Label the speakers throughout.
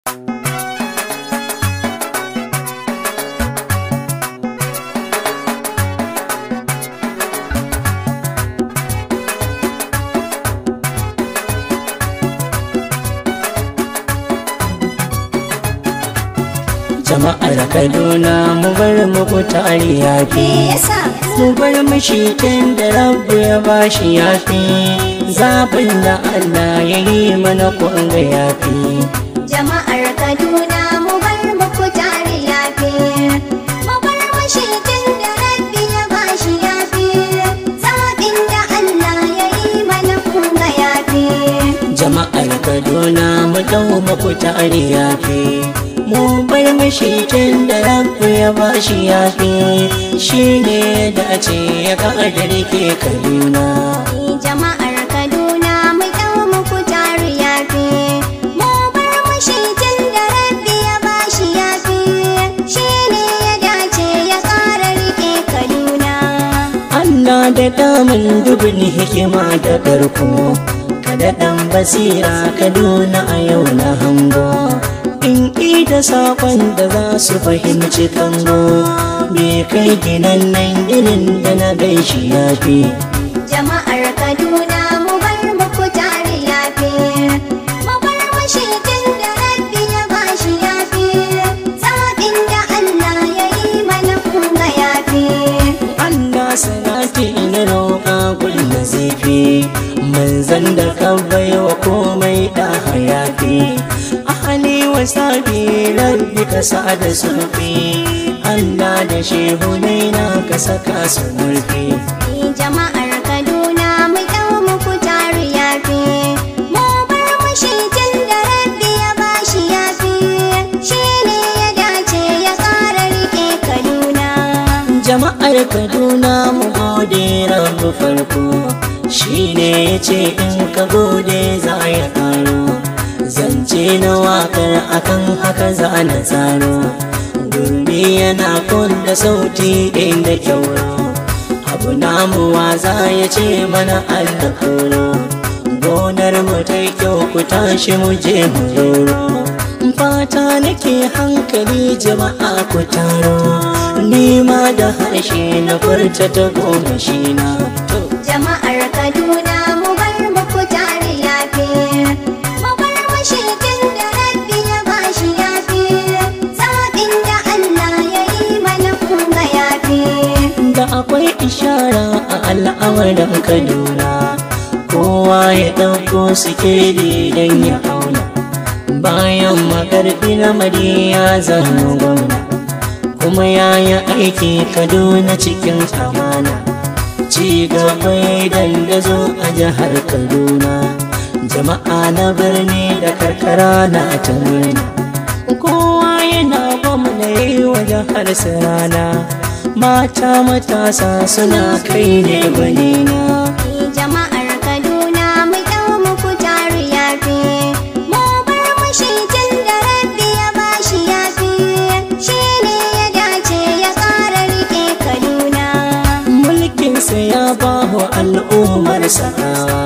Speaker 1: jama'ar kaduna mu bar muku tari yafi mu bar mashikin da rabu ya bashi yafi zaɓin da allah ya yi mana kunga yafi
Speaker 2: Jama'ar Kaduna mu bar muku tare yafi mu bar mashikin da rabbi ya bashi yafi zaɓin da Allah ya yi mana kunga yafi
Speaker 1: jama'ar kaduna mu dau muku tari yafi mu bar mashikin da rabu ya bashi yafi shi ne da ce ya ƙadarke kaduna
Speaker 2: Jama'ar Kaduna mu dau muku tare yafi mu bar mashikin da rabbi ya bashi yafi shi ne ya dace ya ƙara rike Kaduna
Speaker 1: Allah da damun dubin hikima da karko kada dan basira kaduna a yau na hango in da sakon da za su fahimci kango bai kai ginan nan ginin da na gaishi ya fi
Speaker 2: Jama'ar Kaduna mu bar muku tare yafi mu bar mashikin da rabbi ya bashi yafi zaɓin da Allah ya yi mana kunga yafi
Speaker 1: Allah salati na roƙa kulla zafi manzan da ka baiwa komai da hayafi ahali wa sabi rabbi ka sa da sulfi Allah da shehu na ka saka su murfi
Speaker 2: Jama'ar Kaduna mu dau muku tare yafi mu bar mashikin da rabbi ya bashi yafi shi ne ya dace ya ƙara rike Kaduna
Speaker 1: jama'ar kaduna mu gode rabu farko shi ne ya ce in ka gode za ya karo zance na wakar akan haka za na tsaro gurbi yana da sauti inda kyauro abu namu za ya ce mana allah koro gonar mu ta kyau ku tashi mu je mu roro fata nake hankali jama'a ku taro nima da harshe na furta ta goma shi na
Speaker 2: Jama'ar Kaduna mu bar muku tare yafi mu bar mashikin da rabbi ya bashi yafi zaɓin da Allah ya yi mana kunga yafi
Speaker 1: da akwai ishara a al'amarin kaduna kowa ya ɗauko sikeli don ya auna bayan makarfi na ya zama gwamna kuma ya yi aiki kaduna cikin amana ci gaba ya dandazo a jihar kaduna jama'a na birni da karkara na ta murna kowa yana gwamna yi wa jihar rana mata matasa suna kai ne gwanina
Speaker 2: Jama'ar Kaduna mu dau muku tare yafi mu bar mashikin da rabbi ya bashi yafi shi ne ya dace ya ƙara rike Kaduna
Speaker 1: mulkinsa ya ba wa al'ummar sanawa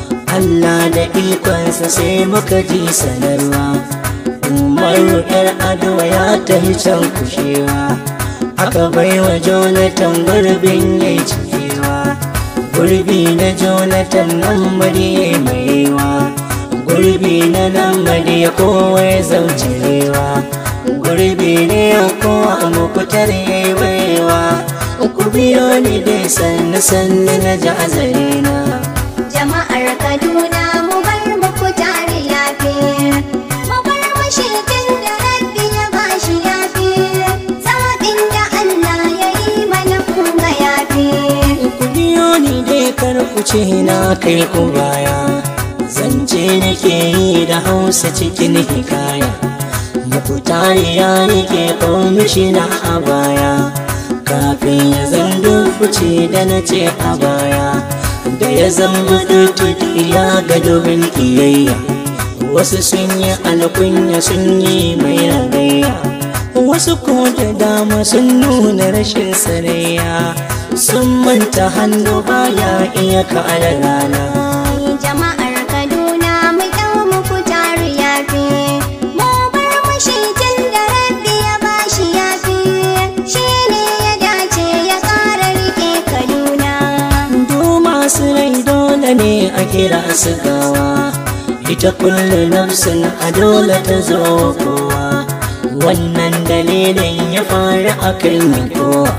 Speaker 1: Allah da ikonsa sai muka ji sanarwa umaru yar adowa ya tafi can kushewa aka bai wa jonathan gurbin ya cikewa gurbi na jonathan nan ya maiwa gurbi na nan ya kowa ya zaucirewa gurbi ne ya kowa mukutar ya yi baiwa ku biyo ni dai sannu sannu na ji azarina
Speaker 2: Jama'ar Kaduna mu bar muku tare yafi mu bar mashikin da rabbi ya bashi yafi zaɓin da Allah ya yi mana kunga yafi
Speaker 1: ku biyo ni dai kar ku ce na kai ku baya zance nake yi da hausa cikin hikaya muku tariya yake kwamishina a baya kafin ya zando fice da na ce a baya da ya zama dututu ya ga dubin kiyayya wasu sun yi alkunya sun yi mai ragayya wasu ko da dama sun nuna rashin sanayya sun manta hannu baya iya ka'ala rana
Speaker 2: Jama'ar Kaduna mu dau muku tare yafi mu bar
Speaker 1: kira su gawa ita kullu nafsin a dole ta zo kowa wannan dalilin ya faru a kan kowa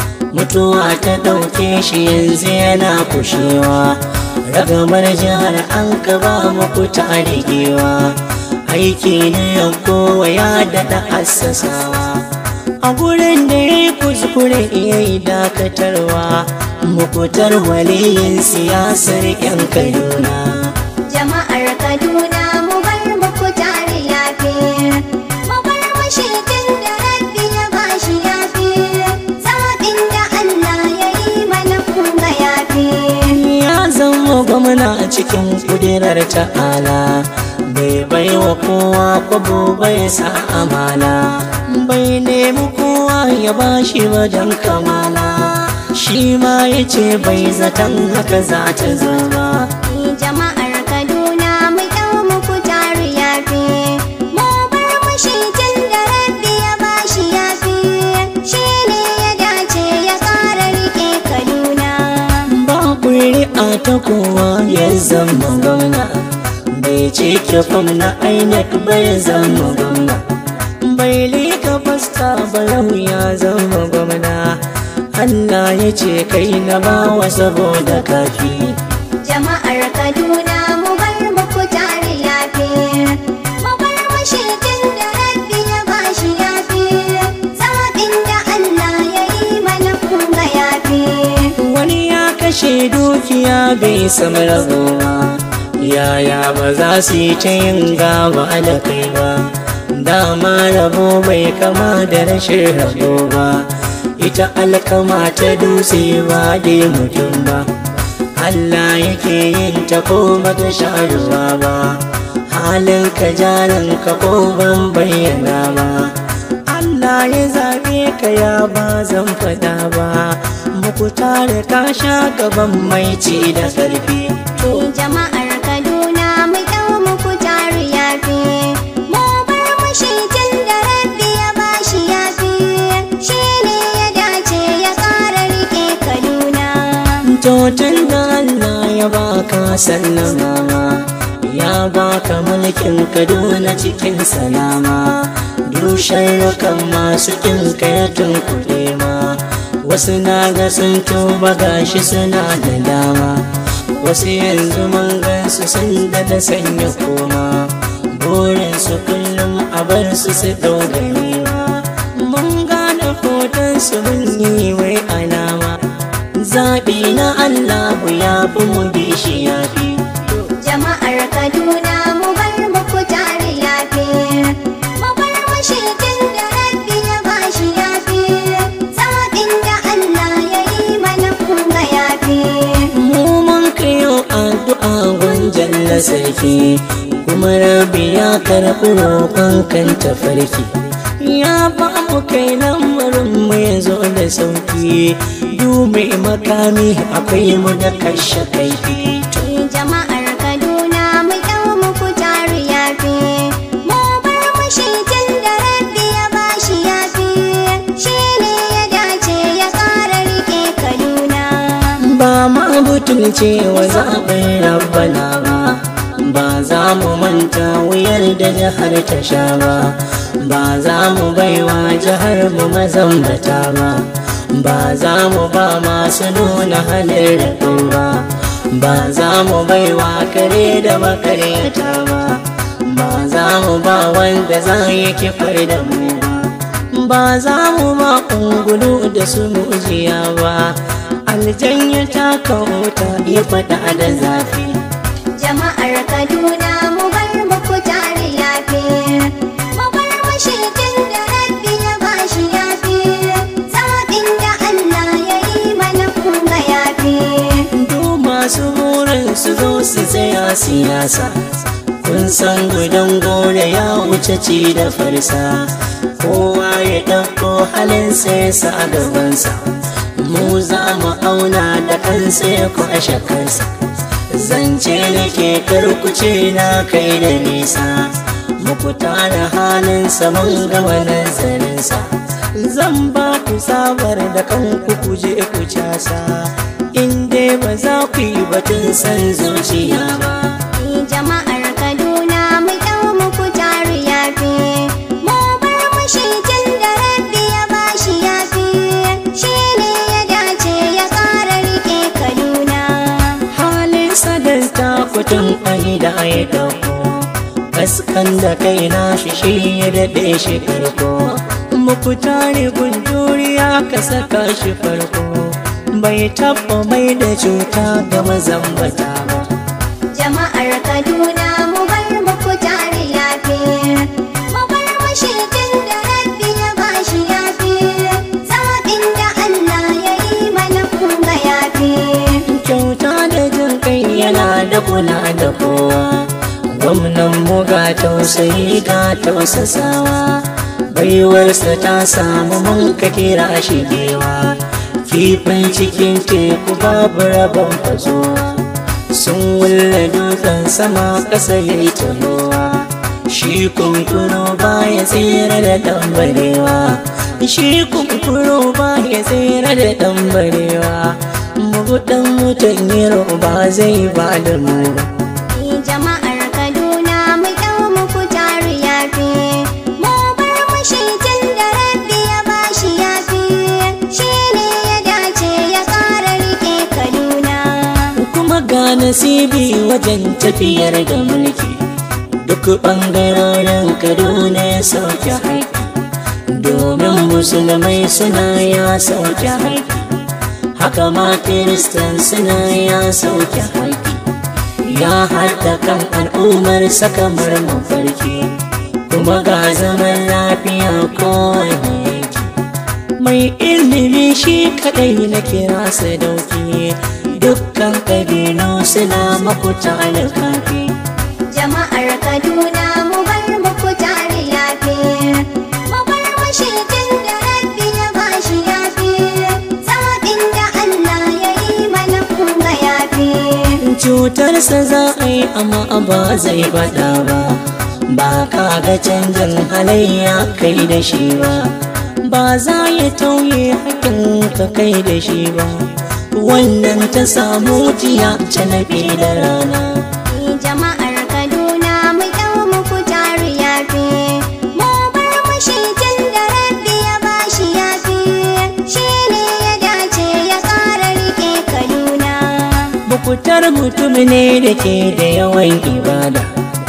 Speaker 1: mutuwa ta ɗauke shi yanzu yana kushewa ragamar jihar an ba muku ta rigewa aiki ne kowa ya daɗa assasawa a gurin da ya yi kuskure ya yi dakatarwa mukutar waliyin siyasar yan kaduna
Speaker 2: Jama'ar Kaduna mu bar muku tare yafe. Mu bar mashitin da rabbi ya bashi yafe. Zaɓin da Allah ya yi mana kuma yafe.
Speaker 1: ya zama gwamna a cikin kudirar ta'ala bai bai wa kowa kwabo bai sa amana bai nemi kowa ya bashi wajen kamala shi ma ya ce bai zaton haka za ta zama
Speaker 2: Jama'ar Kaduna mu ɗau muku tare yafe. Mu bar mashitin da rabbi ya bashi yafe. Shi ne ya dace ya ƙara riƙe Kaduna.
Speaker 1: ba ƙuri'a ta kowa ya zama gwamna bai ce fam na inec bai zama gwamna bai lika fasta barau ya zama gwamna Allah ya ce kai na bawa saboda kafi
Speaker 2: Jama'ar Kaduna mu bar muku tare yafe. Mu bar mashitin da rabbi ya bashi yafe. Zaɓin da Allah ya yi mana kuma yafe.
Speaker 1: wani ya kashe dukiya bai samu rabuwa yaya ba za su yi ta yin gaba da kai ba dama rabo bai kama da rashin rabo ba ita alkama ta dutse ba dai mutum ba Allah yake yin ta ko bata sha ruwa ba halin ka jarin ka ko ban bayyana ba Allah ya zaɓe ka ya ba zan faɗa ba muku tare ka sha gaban mai ci da ƙarfi
Speaker 2: Jama'ar Kaduna mu ɗau muku tare yafe. Mu bar mashitin da rabbi ya bashi yafe. Shi ne ya dace ya ƙara riƙe Kaduna.
Speaker 1: Totin da Allah ya baka sallama ya baka mulkin Kaduna cikin salama dushen rukan masu kinka ya tunkuɗe ma wasu na ga sun tuba gashi suna da dama wasu yanzu mun gansu sun da da sanya koma burinsu kullum a bar su su ɗaugare mun gane hoton su mun yi wai alama zaɓi na Allah ya fi mu bi shi ya fi
Speaker 2: Jama'ar Kaduna mu bar muku tare yafe. Mu bar mashitin da rabbi ya bashi yafe. Zaɓin da Allah ya yi mana kuma yafe.
Speaker 1: mu mun kayo addu'a gunjan na sarki kuma rabi ya karɓi roƙon kan tafarki ya ba mu kai lamarin mu ya zo da sauki dume makami akwai mu da kashe kaifi
Speaker 2: Jama'ar Kaduna mu ɗau muku tare yafe. Mu bar mashitin da rabbi ya bashi yafe. Shi ne ya dace ya ƙara riƙe Kaduna.
Speaker 1: ba ma butulce wa zaɓin rabbana ba ba za mu manta wuyar da jihar ta sha ba ba za mu baiwa jihar mu mazambata ba ba za mu ba masu nuna halin raɗo ba ba za mu baiwa kare da makaryata ba ba za mu ba wanda za yi kifar da mu ba ba za mu ma ungulu da su mujiya ba aljanya ta kauta ya faɗa da zafi
Speaker 2: Jama'ar Kaduna mu bar muku tare yafe. Mu bar mashitin da rabbi ya bashi yafe. Zaɓin da Allah ya yi mana kuma yafe.
Speaker 1: duk masu burin su zo su tsaya siyasa kun san gudan gore ya wuce ci da farsa kowa ya ɗauko halinsa ya sa a gabansa mu za mu auna da kansa ya kwashe kansa zance nake karkuce na kai da nisa muku tara halinsa mun gama nazarinsa zan ba ku sabar da kanku ku je ku casa in dai ba za ku yi batun san zuciya ba
Speaker 2: Ni jama'ar Kaduna mu dau muku taru yafi mu bar mushi tun da rabbi ya bashi yafi shi ne ya dace ya ƙara rike Kaduna
Speaker 1: halin sadanta kutun ai da ai dauko kaskan da kai na shi shi ya daɗe shi karko muku tare gunduriya ka saka shi farko bai taɓa mai da cuta ga mazambata ba
Speaker 2: jama'ar Kaduna mu bar muku taru yafi mu bar mushi tun da rabbi ya bashi yafi zaɓin da Allah ya yi mana kun ga yafi
Speaker 1: kyauta da jin kai yana da kula da kowa gwamnan mu ga tausayi ga tausasawa baiwarsa ta samu mun ka kira shi gewa kifin cikin teku babu rabon fazowa sun wulle dutsen sama ƙasa ya yi tahowa shi kunkuro ba ya tsira da ɗan shi kunkuro ba ya tsira da ɗan barewa mugudan mutan yaro ba zai ba da mu ba
Speaker 2: Ni jama'ar Kaduna mu dau muku taru yafi mu bar mushi tun da rabbi ya bashi yafi shi ne ya dace ya ƙara rike Kaduna
Speaker 1: kuma ga nasibi wajen tafiyar da mulki duk ɓangarorin kaduna ya sauke haiki domin musulmai suna ya sauke haiki haka ma kiristan suna ya sauke haiki ya haɗa kan al'ummar sakamar mafarki kuma ga zaman lafiya kowane yanki mai ilimi shi kadai na kira su dauki dukkan kabilu suna makuta alkafi
Speaker 2: jama'ar Kaduna mu bar muku taru yafi mu bar mushi tun da rabbi ya bashi yafi zaɓin da Allah ya yi mana kun ga yafi
Speaker 1: cutarsa za a yi amma ba zai faɗa ba ba ka ga canjin halayya kai da shi ba ba za ya tauye hakin ka kai da shi ba wannan ta samu jiya ta nabi da rana
Speaker 2: Ni jama'ar Kaduna mu dau muku taru yafi mu bar mushi tun da rabbi ya bashi yafi shi ne ya dace ya ƙara rike Kaduna
Speaker 1: bukutar mutum ne da ke da yawan ibada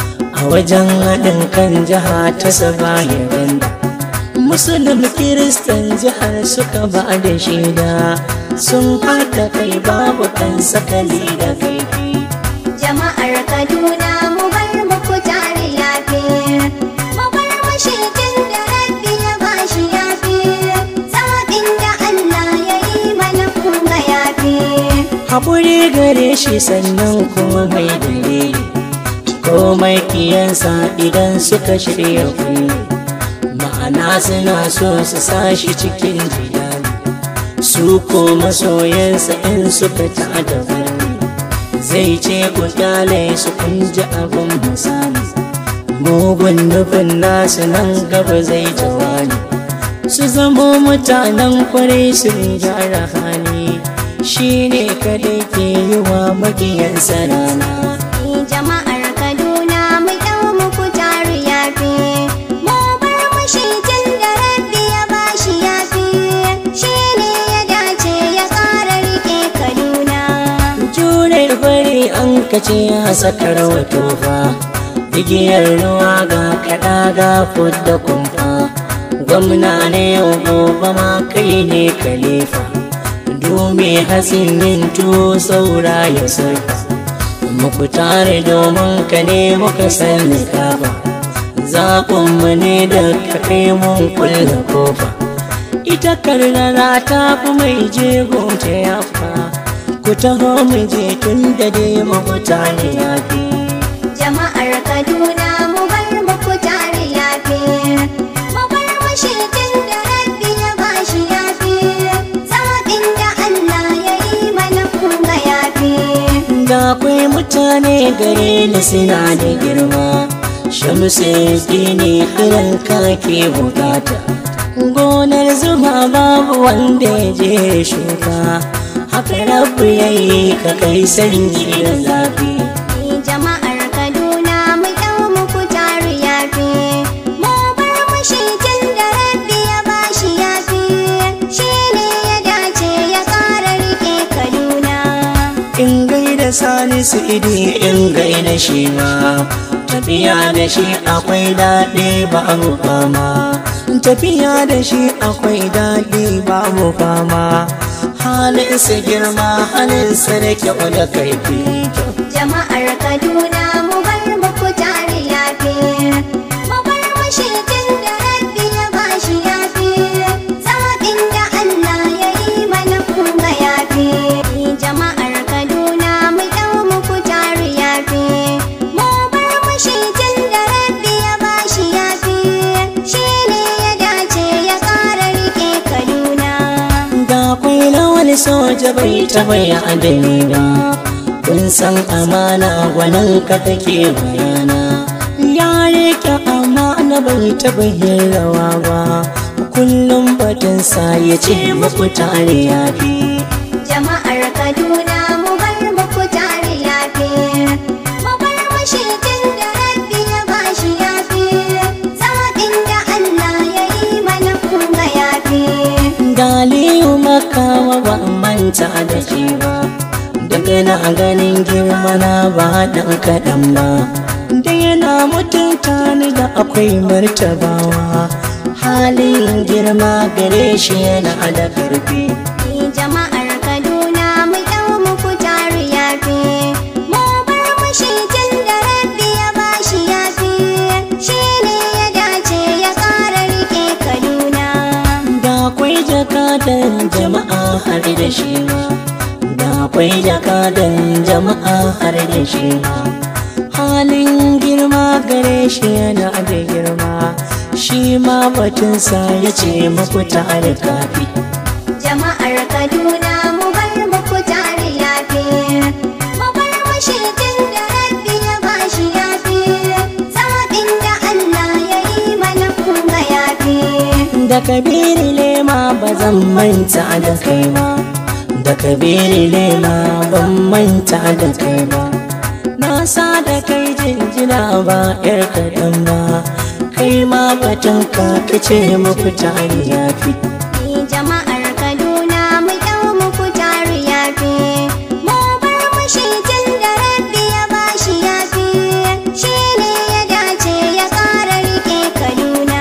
Speaker 1: a wajen haɗin kan jiha ta sabaya ganda musulun kiristan jihar suka ba da shaida sun haɗa kai babu kan sakali da kaifi
Speaker 2: jama'ar Kaduna mu bar muku taru yafi mu bar mushi tun da rabbi ya bashi yafi zaɓin da Allah ya yi mana kun ga yafi
Speaker 1: haƙuri gare shi sannan kuma mai dalili komai kiyansa idan suka shirya kulle ma'ana suna so su sashi cikin jidali su ko masoyansa in suka ta da zai ce ku kyale su kun ji abin misali mugun nufin nasu nan gaba zai jawabi su zamo mutanen kwarai sun gyara hali shi ne kadai ke yi wa magiyansa rana
Speaker 2: Ni jama'ar Kaduna mu dau muku taru yafi mu bar mushi tun da rabbi ya bashi yafi shi ne ya dace ya ƙara rike Kaduna
Speaker 1: jure bari an kace ya sakar wato fa igiyar ruwa ga kaɗa ga fudda kumfa gwamna ne yau gobe ma kai ne kalifa dume hasin yin tuwo saura ya sarfa muku tare domin ka ne muka sani kafa zaɓinmu ne da ka kai mun kulle kofa ita karnara ta fi mai jego ta yafa ku taho mu je tun da dai mafuta ne ya fi
Speaker 2: jama'ar Kaduna mu bar muku taru yafi mu bar mushi tun da rabbi ya bashi yafi zaɓin da Allah ya yi mana kun ga yafi
Speaker 1: da akwai mutane gare ni suna da girma shamsu ne halin ka ke bukata gonar zuma babu wanda ya je shuka haka rabu ya yi ka kai sanyi da zafi
Speaker 2: jama'ar kaduna mu ɗau muku taru yafi mu bar mushi tun da rabbi ya bashi yafi shi ne ya dace ya ƙara riƙe kaduna
Speaker 1: in gaida salisu idi in gaida shi ma tafiya da shi akwai daɗi ba mu fama tafiya da shi akwai daɗi ba mu fama halinsa girma halinsa da kyau da kaifi
Speaker 2: jama'ar kaduna mu bar muku taru yafi mu bar mushi tun da rabbi ya bashi yafi zaɓin da allah ya yi mana kunga yafi jama'ar kaduna mu ɗau muku taru yafi mu bar mushi tun da rabbi ya bashi yafi shi ne ya dace ya ƙara riƙe kaduna
Speaker 1: ga kwai wani soja bai taɓa ya adani ba kun san amana gwanin ka take bayana ya rike amana bai taɓa yin rawa ba kullum batun sa ya ce muku tare ya fi
Speaker 2: jama'ar kaduna mu bar muku tare yafi mu bar mushi tun da rabbi ya bashi yafi zaɓin da allah ya yi mana kunga yafi
Speaker 1: galiyu makawa ba manta da shi ba daga na ganin girma na ba dan kaɗan ba da yana mutunta ni da akwai martabawa halin girma gare shi yana da ƙarfi
Speaker 2: jama'ar kaduna mu ɗau muku tare yafi mu bar mushi tun da rabbi ya bashi yafi shi ne ya dace ya ƙara riƙe kaduna
Speaker 1: da akwai jakadan jama'a har da shi ma da akwai jakadan jama'a har da shi ma halin girma gare shi yana da girma shi ma batunsa ya ce muku tare kafi
Speaker 2: jama'ar kaduna mu bar muku tare yafi mu bar mushi tun da rabbi ya bashi yafi zaɓin da allah ya yi mana kunga yafi
Speaker 1: da kabiri lema ba zan manta da kai ba da kabiri lema ban manta da kai ba na sa da kai jinjina ba yar kaɗan ba kai ma batun ka kace muku tare ya fi
Speaker 2: jama'ar kaduna mu ɗau muku tare yafi mu bar mushi tun da rabbi ya bashi yafi shi ne ya dace ya ƙara riƙe kaduna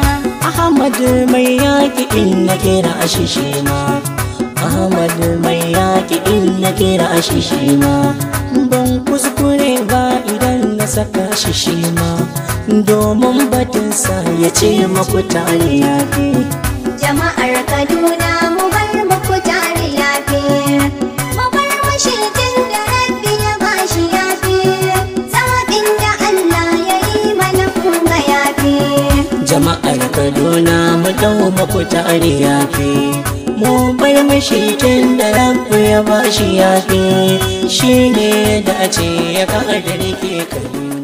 Speaker 1: Ahmad mai yaƙi in na kira shi shi ma Ahmad mai yaƙi in na kira shi shi ma ban kuskure ba idan na saka shi shi ma domin batinsa ya ce maku tare ya fi
Speaker 2: jama'ar kaduna mu bar muku tare yafi mu bar mushi tun da rabbi ya bashi yafi zaɓin da allah ya yi mana kunga yafi
Speaker 1: jama'ar kaduna mu dau muku tare ya fi mu bar mashi tun da rabu ya bashi ya fi shi ne da ce ya ka da rike kaduna